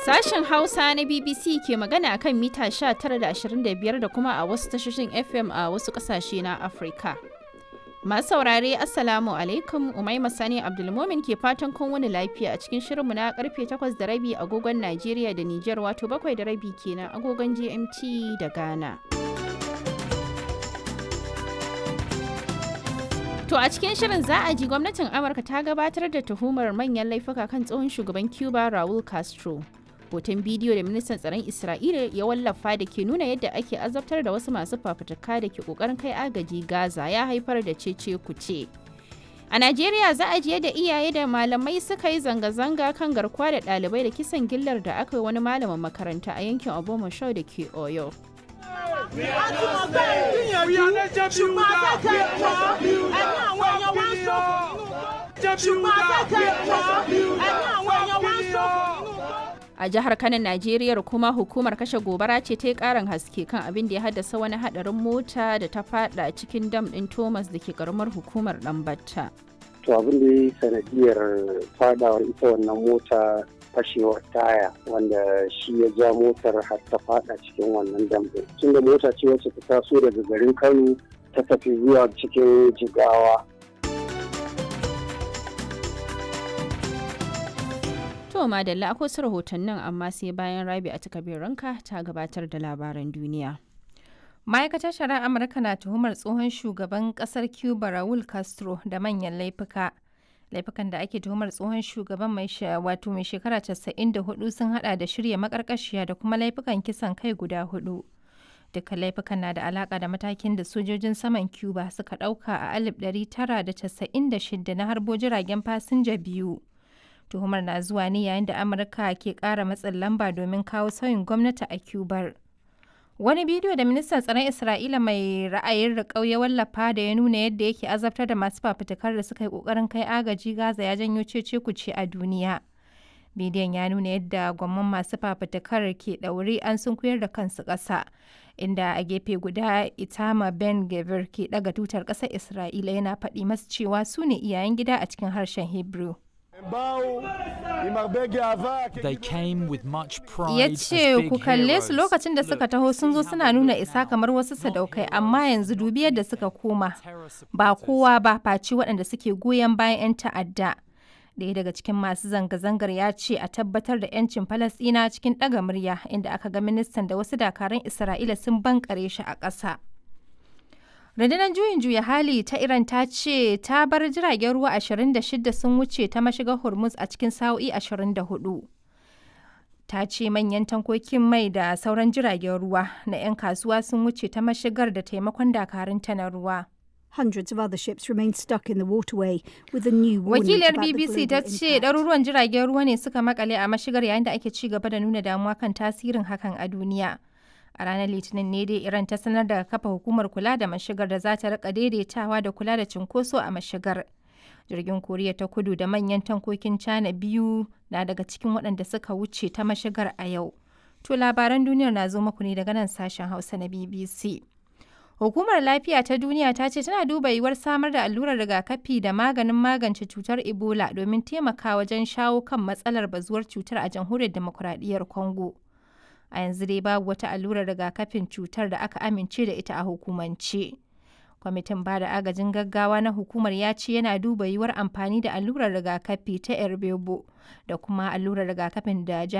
Sashen Hausa na BBC ke magana kan mita 19.25 da kuma a wasu tashoshin FM a wasu ƙasashe na Afirka. Masu saurare Assalamu alaikum Umaima Sani Abdulmomin ke fatan kun wani lafiya a cikin shirinmu na karfe 8 da rabi agogon Najeriya da Nijar wato 7 da rabi kenan agogon GMT da Ghana. To a cikin shirin za a ji gwamnatin Amurka ta gabatar da tuhumar manyan laifuka kan tsohon shugaban Cuba Raul Castro. Hoton bidiyo da ministan tsaron Isra'ila ya wallafa da ke nuna yadda ake azabtar da wasu masu fafutuka da ke kokarin kai agaji Gaza ya haifar da cece kuce. A Najeriya za a ji yadda iyaye da malamai suka yi zanga-zanga kan garkuwa da ɗalibai da kisan gillar da aka yi wani malamin makaranta a yankin Obomoshau da ke Oyo. A jihar Kano, Najeriya kuma hukumar kashe gobara ce ta yi karin haske kan abin da ya haddasa wani hadarin mota da ta fada cikin dam din Thomas da ke karamar hukumar Dambatta. To abin da ya yi sanadiyar fadawar ita wannan mota fashewar taya wanda shi ya ja motar har ta fada cikin wannan dam din. Tunda mota ce wacce ta taso daga garin Kano ta tafi zuwa cikin Jigawa. To madalla akwai su rahotannin amma sai bayan rabi a ranka ta gabatar da labaran duniya. Ma'aikatar shari'ar Amurka na tuhumar tsohon shugaban kasar Cuba Raul Castro da manyan laifuka. Laifukan da ake tuhumar tsohon shugaban mai wato mai shekara 94 sun hada da shirya makarkashiya da kuma laifukan kisan kai guda hudu. Dukkan laifukan na da alaka da matakin da sojojin saman Cuba suka dauka a 1996 na harbo jiragen fasinja biyu. tuhumar na zuwa ne yayin da amurka ke kara matsin lamba domin kawo sauyin gwamnati a cubar wani bidiyo da ministan tsaron isra'ila mai ra'ayin riƙau ya wallafa da ya nuna yadda yake azabtar da masu fafutukar da suka yi ƙoƙarin kai agaji gaza ya janyo cece kuce a duniya bidiyon ya nuna yadda gwamman masu fafutukar ke ɗaure an sunkuyar da kansu ƙasa inda a gefe guda itama ben gavir ke ɗaga tutar ƙasar isra'ila yana faɗi masu cewa su ne iyayen gida a cikin harshen hebrew Ya ce ku kalle su lokacin da suka taho sun zo suna nuna isa kamar wasu sadaukai amma yanzu dubi yadda suka koma ba kowa ba faci waɗanda suke goyon bayan 'yan ta'adda. Daya daga cikin masu zanga-zangar ya ce a tabbatar da 'yancin Falasɗina cikin ɗaga murya inda aka ga ministan da wasu dakarun Isra'ila sun bankare shi a ƙasa. rundunar juyin juya hali ta iran ta ce ta bar jiragen ruwa 26 sun wuce ta mashigar hormuz a cikin sa'o'i 24 ta ce manyan tankokin mai da sauran jiragen ruwa na 'yan kasuwa sun wuce ta mashigar da taimakon dakarun ta na ruwa Hundreds of other ships remain stuck in the waterway with a new Wakiliyar BBC ta ce ɗaruruwan jiragen ruwa ne suka makale a mashigar yayin da ake ci gaba da nuna damuwa kan tasirin hakan a duniya. a ranar litinin ne dai iran ta sanar da kafa hukumar kula da mashigar da za ta rika daidaitawa da kula da cinkoso a mashigar jirgin koriya ta kudu da manyan tankokin china biyu na daga cikin waɗanda suka wuce ta mashigar a yau to labaran duniyar na zo muku ne daga nan sashen hausa na bbc hukumar lafiya ta duniya ta ce tana duba yiwuwar samar da allurar rigakafi da maganin magance cutar ebola domin taimaka wajen shawo kan matsalar bazuwar cutar a jamhuriyar demokuraɗiyyar congo a yanzu dai babu wata allurar rigakafin cutar da aka amince da ita a hukumance. Kwamitin ba da agajin gaggawa na hukumar ya ce yana duba yiwuwar amfani da allurar rigakafi ta Erbebo da kuma allurar rigakafin da